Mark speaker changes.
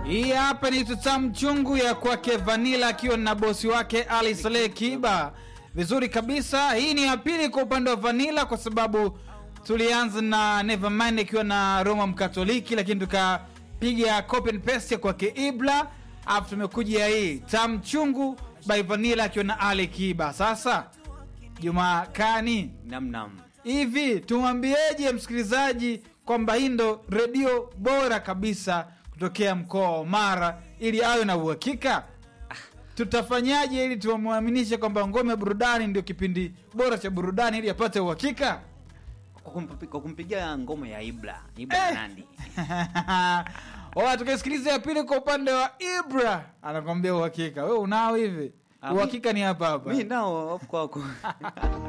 Speaker 1: Hii hapa ni tutamu chungu ya kwake Vanilla akiwa na bosi wake Ali Saleh Kiba. Vizuri kabisa. Hii ni ya pili kwa upande wa Vanilla kwa sababu tulianza na Nevermind akiwa na Roma Mkatoliki, lakini tukapiga copy and paste kwake Ibla, alafu tumekuja hii tamu chungu by Vanilla akiwa na Ali Kiba. Sasa Juma Kani,
Speaker 2: namnam
Speaker 1: hivi tumwambieje msikilizaji kwamba hii ndo redio bora kabisa kutokea mkoa wa Mara ili awe na uhakika? Tutafanyaje ili tumwaminishe kwamba ngome ya burudani ndio kipindi bora cha burudani ili apate uhakika?
Speaker 2: kwa kumpi- kwa kumpigia ngoma ya Ibra Ibra
Speaker 1: Eh.
Speaker 2: Nandi
Speaker 1: Oa, tukasikiliza ya pili kwa upande wa Ibra, anakwambia uhakika. We unao hivi?
Speaker 2: Ah, mi-
Speaker 1: Uhakika ni hapa hapa.
Speaker 2: mi nao of kwako